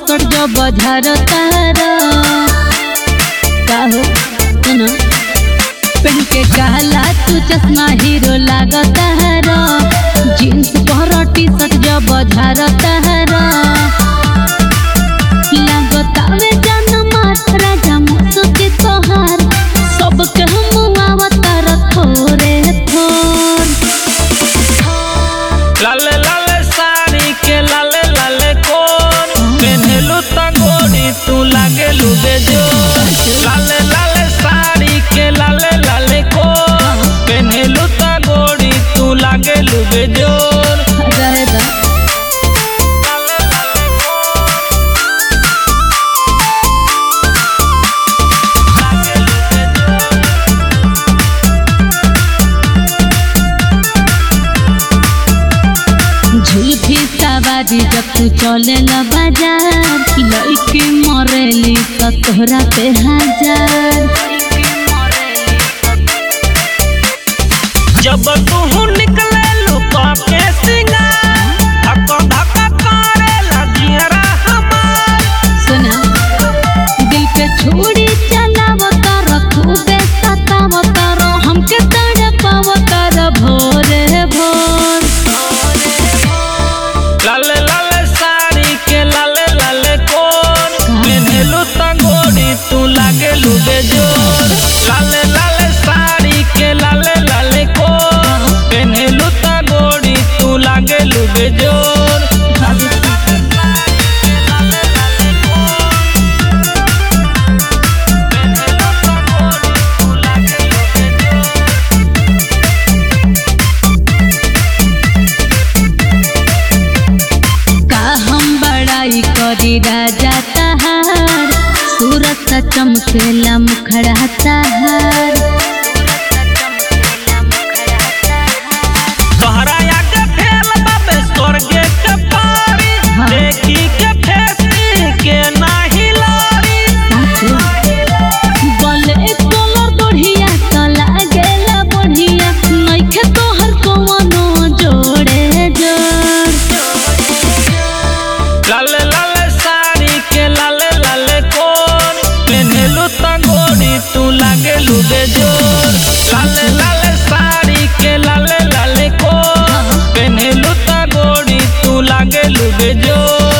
सट जो बजार तारा का हो सुनो पहन के काला तू चश्मा हीरो लागता हरा जींस पर टी शर्ट जो बजार तारा लागतावे जनमा राजा मुसुके तोहार सब के हम आवतार थोरे थोर लाले लाले साड़ी के लाले लाले कोन पेन्हलू त गोरी तू लागेलू बेजोर लाले लाले साड़ी के लाले लाले कोन पेन्हलू त गोरी तू लागेलू बेजोर रहे दा लाले लाले कोन लागेलू बेजोर झुलफी सवारी जब तू चले ल बाजार लड़की मरेली त तोहरा पे हजार जब तू निकले लुका के सिंगार धक्का धक्का करे लगियरा हमार सुना दिल पे छोड़ी चलाव कर खूबे सताव कर हमके तड़पाव कर भोरे भोर लाले लाले साड़ी के लाले लाले कोन पेन्हलू त गोरी तू लागेलू बेजोर लाले लाले साड़ी के लाले लाले कोन पेन्हलू त गोरी तू लागेलू बेजोर का हम बड़ाई करी राजा तहार सूरत चमकेला मुखड़ा तहार तोहरा आगे फेल बाबे स्वर्गे के पारी हाँ। देखी के फेसी के नाही लारी बोले कलर बढ़िया त लागेला बढ़िया नइखे तोहर कवनो जोड़े जोड़ लाले लाले साड़ी के लाले लाले कोन पेन्हलू त गोरी तू लागेलू बेजोर लाले लाले साड़ी के लाले लाले कोन पेन्हलू त गोरी तू लागेलू बेजोर